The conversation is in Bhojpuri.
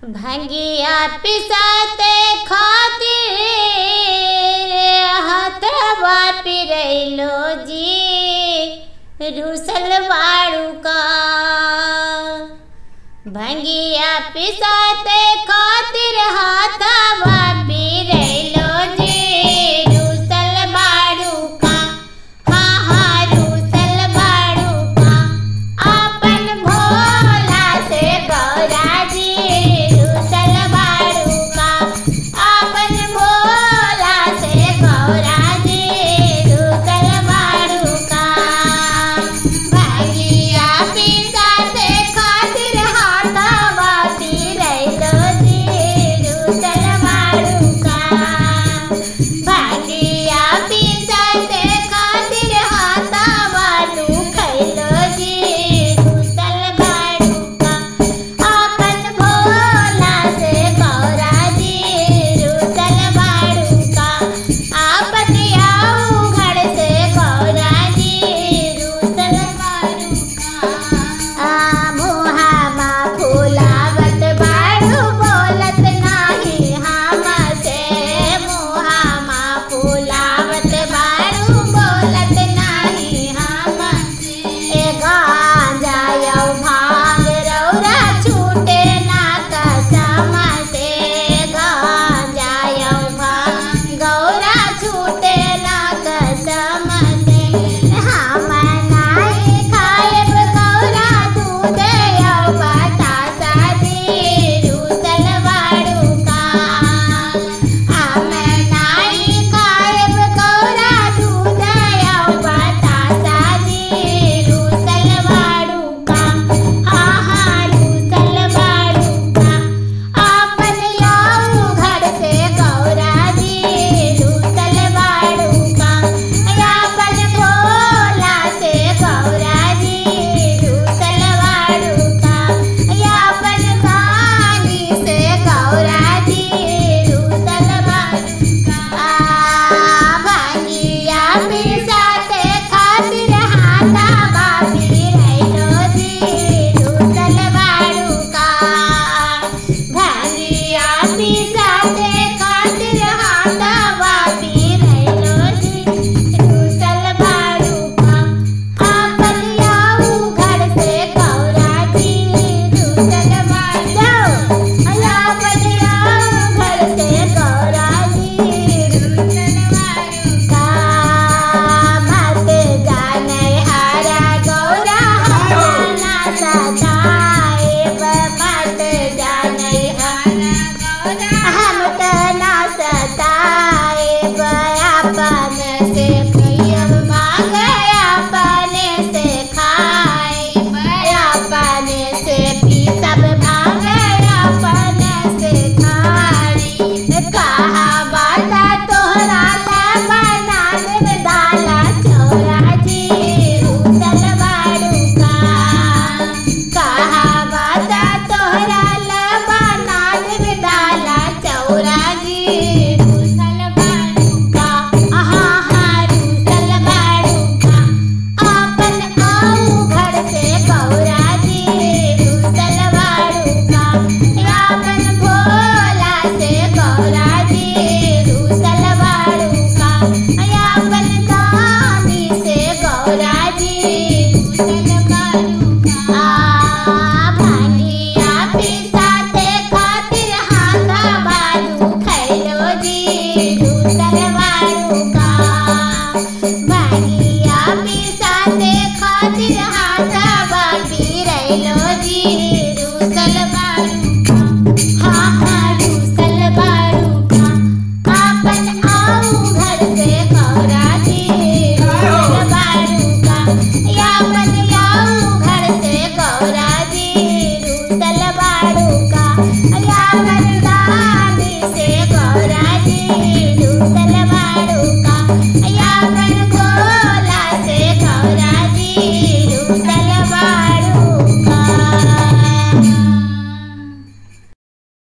भंगिया पिसाते खातिर हथवा पिरैलो जी रुसल बाड़ू का भंगिया पिसाते खातिर हाथवा पिरैलो जी रुसल बाड़ू का हाँ हाँ रुसल बाड़ू का अपन भोला से गौरा जी रुसल बाड़ू का अपन भोला से गौरा जी रुसल बाड़ू का भंगिया पिसाते खातिर हाथवा पिरैलो जी रुसल बाड़ू का भागिया पिसाते खातिर हाथवा तू खैलो जी रुसल बाड़ू का अपन भोला से गौरा जी रुसल बाड़ू का आपन आऊ घर से गौरा जी रुसल बाड़ू का आ मुहामा फुलावत बाड़ू बोलत नाही हमसे मुहामा फुलावत बाड़ू बोलत नाही हमसे ए गांजा यौ भांग रौरा छूटे ना कसम से गांजा यौ भांग गौरा छूटे ना कसम से हम नाई खाएब गौरा दूध यौ बतासा जी रुसल बाड़ू का हम नाई खाएब गौरा दूध यौ बतासा जी रुसल बाड़ू का हाँ हाँ रुसल बाड़ू का आपन याऊ घर से गौरा जी रुसल बाड़ू का आपन भोला से गौरा जी रुसल बाड़ू का आपन कानी से गौरा जी रुसल बाड़ू का भांगिया पिसाते खातिर हाथा बापी रैलो जी रुसल बाड़ू का भांगिया पिसाते खातिर हाथा बापी रैलो जी रुसल बाड़ू का आपन याऊ घर से गौरा जी रुसल बाड़ू आपन याऊ घर से गौरा जी रुसल बाड़ू का मत जाने हरा गौरा हरा ना सताएब मत जाने हरा गौरा हम त ना सताएब अपन से पियब मांग अपन से खाएब अपन से पीसब भांग अपन से खाई कहा बाता तोहरा ला बना देव दाला चौरा जी रुसल बाड़ू का कहा बाता तोहरा ला बना देव दाला चौरा जी रुसल बाड़ू का आहा हा रुसल बाड़ू का आपन आऊ घर से गौरा जी रुसल बाड़ू का आपन भोला से गौरा जी रुसल बाड़ू का आपन कानी से गौरा जी रुसल बाड़ू का आ भांगिया पिसाते खातिर हाथा बाड़ू खैलो जी रुसल बाड़ू का भांगिया पिसाते खातिर